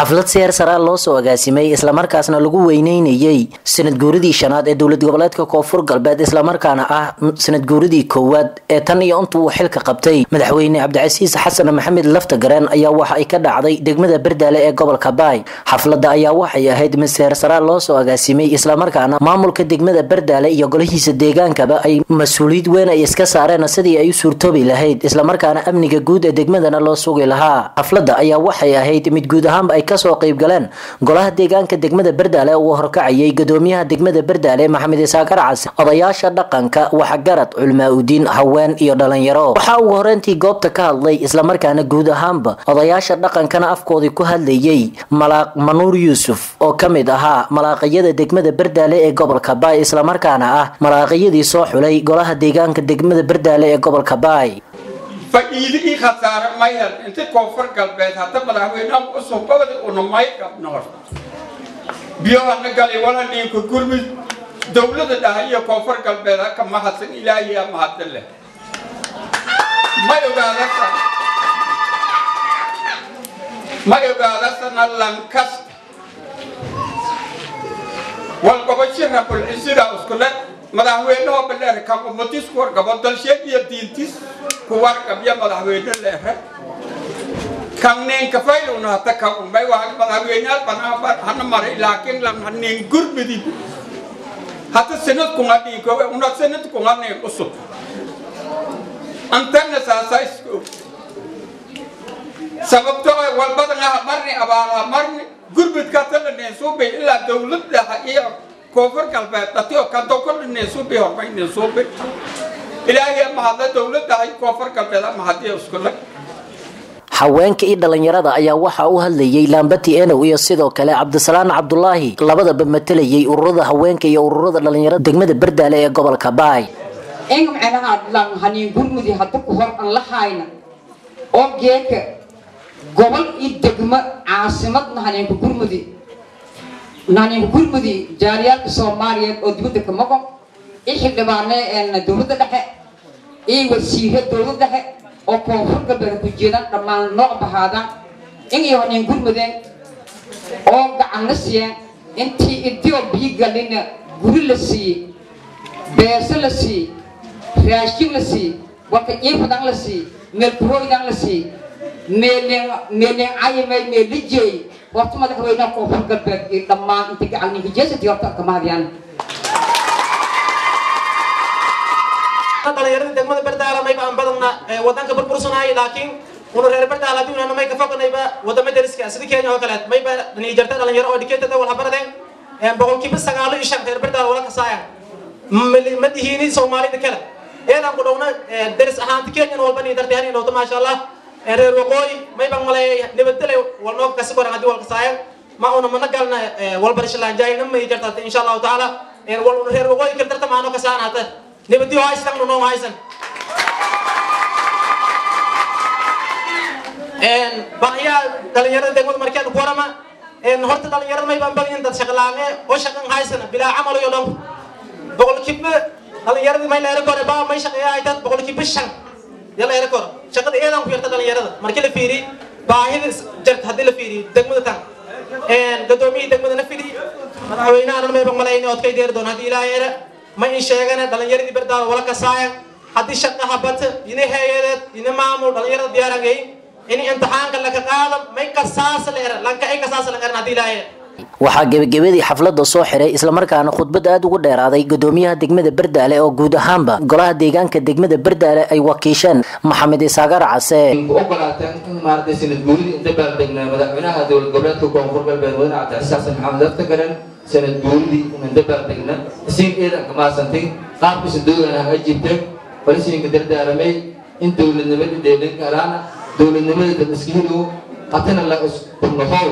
xaflad seer saraa loo soo agaasimay islamarkaasna lagu weyneynayey sanad guuridii shanaad ee dowlad goboleedka koonfur galbeed islamarkaana ah sanad guuridii koowaad ee tan iyo inta uu xilka qabtay madaxweyne cabdicasiis xasan maxamed laftagareen ayaa waxa ay ka dhacday degmada berdaale ee gobolka baay xafladda ayaa waxay ahayd mid seer saraa loo soo agaasimay islamarkaana maamulka degmada berdaale iyo golihiisa deegaankaba ay mas-uuliyad weyn ay iska saareen sidii ay u suurtoobi lahayd islamarkaana amniga guud ee degmadana loo sugi lahaa xafladda ayaa waxay ahayd mid guud ahaanba ay kasoo qayb galeen golaha deegaanka degmada berdaale uu horkacayay gadoomiyaha degmada berdaale maxamed isaakar casi odayaasha dhaqanka waxgarad culmaa udiin haween iyo dhalinyaro waxaa ugu horeyntii goobta ka hadlay islamarkaana guud ahaanba odayaasha dhaqankana afkoodii ku hadlayay malaaq manuur yuusuf oo ka mid ahaa malaaqiyada degmada berdaale ee gobolka baay islamarkaana ah malaaqiyadii soo xulay golaha deegaanka degmada berdaale ee gobolka baay faa'iido ii khasaare mayhel inti koonfur galbeed hadda madaxweynaha cusub gobodi una may qabnoor biyohana galay wala dhiinka gurmud dowlada dhaha iyo koonfur galbeed haka mahadsan ilaahiya mahadin leh ma ogaadasa ma ogaadasana lankasta walgobashi rabulcisida iskule madaxweynehoo baleer kan ummadis ku wargabo dalsheed iyo diintis ku wargabya madaxweyne leere kan ninka fayluna hata kan umay waa madaxweyneyaal banaa hana maray laakiin lan nin gurmidi hata sanad kunga dhiinko una sanad kunga nin usub antana saasa isku sababto walbadana marni abaala marni gurmudka tala nin suubay ilaa dowladda iyo koonfur galbeed dhatiyo kadokol nin suubay hormay nin suubay ilaahay mahadla dowladda ay koonfur galbeed mahadiya iskule haweenka iyo dhalinyarada ayaa waxaa u hadlayay laambati enow iyo sidoo kale cabdisalaan cabdulaahi labadaba matalayay ururada haweenka iyo ururada dhalinyarada degmada berdaale ee gobolka baay eng macnaha lan hanin gurmudi hadda ku hor an la hayna oo geeka gobol iyo degmo caasimadna haneenka gurmudi haneenka gurmudi jaaliyaalka soomaaliyeed oo dibadda ka maqon iyo xildhibaane dowladda dhexe iyo wasiire dowladda dhexe oo koonfur galbeed ku jeedaan dhammaan nooc bahaadaan in iyo haneen gurmudeen oo gacan la siiyeen intii idioo biyo galina guri la siiyey beeso la siiyey raashin la siiyey warka iifadan la siiyey meelkurooydan la siiyey meelin meelin cayimay meelijey horta madaxweynaha koonfur galbeed iyo dhammaan inta gacan ninka jeesati horta kama hadiyaan dhalinyarada degmada berdaala mayba aan badana wadanka burbursanahay laakiin una reer berdaala hadii unana may ka foganayba wadamo deriska sida kenya oo kaleet mayba dhalinyarta dhalinyaro oo educated wal habaradeen boqolkiiba sagaalo iyo shan reer berdaala wala kasaaya ma dihiini soomaalida kale eedaan ku dhowna deris ahaanta kenyan walba nii dartay hani dhowto maasha allah reer waqooyi mayban maleeyay nabadgelay wal noo kasi koran haddii wal kasaaya ma una mana galna walbarishalanjaayna may jartata insha allahu tacaala wal una reer waqooyi kale darta maano kasaan hata nabadiyo haystan noo haysan baahiyaa dhalinyarada degmada markeena ku warama horta dhalinyarada may baan badayin dad shaqlaame oo shaqan haysana bilaa camal iyo dhan boqolkiiba dhalinyaradii may leera kore baa may shaqeeya haytan boqolkiiba shan ya leera kore shaqada eedaan ku yarta dhalinyarada markii la fiiriy baahida jarta haddii la fiiriyo degmada tan gadoomiyihii degmada na fidhi madaxweynahana mayba malayna ood kay deeri doon haddii ilaa yeera ma in sheegana dhalinyaradii berdaada wala kasaaya haddii shaqa habata ina hay-adeed ina maamul dhalinyarada diyaarangay in imtixaanka laka qaado may kasaasa leera lanka ay kasaasa la qaran haddii ilaa yeera waxaa gebagabadii xafladda soo xiray islamarkaana khudbad aada ugu dheeraaday gadoomiyaha degmada berdaale oo guud ahaanba golaha deegaanka degmada berdaale ay wakiisheen maxamed isaagar case ku ogolaateen in maaragtay sanad guuridii inta baaldegnaa madaxweynaha dowlad goboleedka koonfur galbeed wadane cabdicasiis xasan maxamed laftagaran sanad guuridii inta baaldegna isiin eedan kamaasantay qaabkiisa dowlana ha jirteen balisiinka dardaaramay in dowladnimada dheelin karaana dowladnimada dad iskihidu hatana la iskurnahow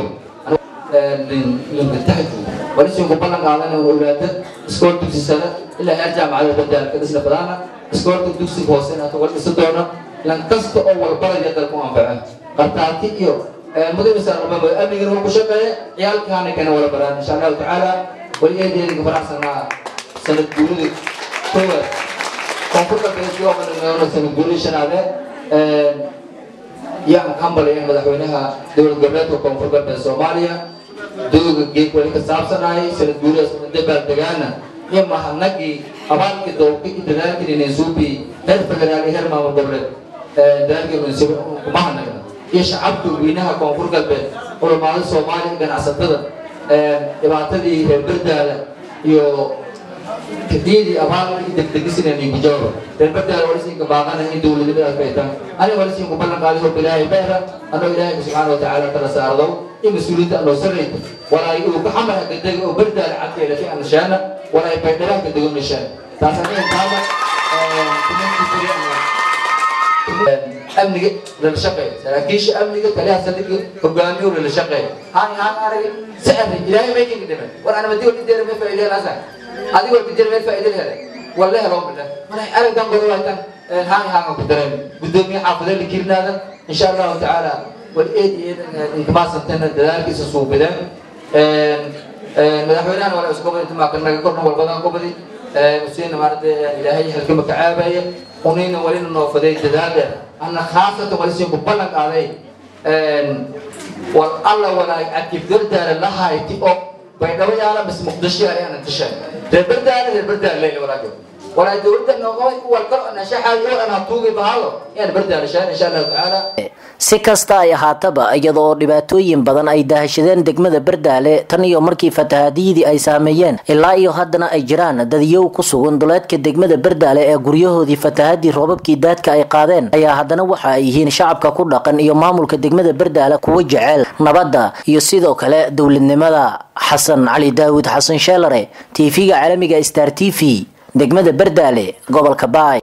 walisinku ballan qaadan oo ogaata iskool dugsi sare ilaa heer jaamacada badaalka dhisna badaana iskoolka dugsiga hoose inaad uga dhisi doona lan kasta oo walbaraya dalku anfaca qartaati iyo mudabisa amnigana waa ku shaqeeya ciyaalkaana kana wala baraan insha allahu tacaala wali eedeediga faraxsanaa sanad guurida koowaad koonfur galbeed oo qananoona sanad guurida shanaade iyo aan ka hambalaya madaxweynaha dowlad goboleedka koonfur galbeed soomaaliya dooga geeg weli ka saabsanayay sanad guuridaas dabaal degaana iyo mahadnagii abaalkii dowlka iyo dadaalkii ninsuubi heer federaal iyo heer maamul goboleed dadaalkii kumahadnagna iyo shacabka weynaha koonfur galbeed culamaada soomaaliya ganacsatada dhibaatadii reer berdaala iyo kadiyadii abaalka iyo degdegisina ninkujaaba reer berdaala walisinka baaqana in dowladnimadaas bay tahay aniga walisinku ballan qaaday horta ilaahay beera anoo ilaahay subxaana watacaala kala saardow iyo mas-uuliyiinta anoo sarayta walaay uu ka xamara gadega oo berdaala cadkeeda fi anshaana walaay baydharaha gadego nishaan taas aniga taaba amniga lala shaqeeya saraakiisha amniga taliyaha saldhiga hogaamiyo lala shaqeeya haan haan arag sicri ilaahay may kinga dhiman war ana madi wadi deera may faa'iido laasa adiga wadi deera may faa'iido hele walle helo billah mana aragtan godo waytan haan haan ku dareen gudoomiye xaafadada la kirnaada insha Allah taala wal eed eed intimaasantana dadaalkiisa suubideen madaxweynahan wala isku qabay intimaa kan naga korna walbadan qabadi حسين مارد إلهي هل كم كعابية ونين ولين نوفدي جدادة أنا خاصة ولسين ببلغ عليه والله ولا أكيد دردار الله هايتي أو بينما يعلم بس مقدشي عليه أنا تشاء دردار دردار ليل وراجل ولا دورت إنه قوي والقرء أنا شحال يقول أنا طوقي بهذا يعني بردار شان إن شاء الله تعالى si kasta ay ahaataba iyadoo dhibaatooyin badan ay daahashadeen degmada berdaale tan iyo markii fatahaadiyadii ay saameeyeen ilaa iyo haddana ay jiraan dadiyow ku sugan duleedka degmada berdaale ee guryahoodii fatahadii roobabkii daadka ay qaadeen ayaa haddana waxa ay yihiin shacabka ku dhaqan iyo maamulka degmada berdaale kuwa jecel nabadda iyo sidoo kale dowladnimada xasan cali daawud xasan sheelare tv-ga caalamiga star t v degmada berdaale gobolka baay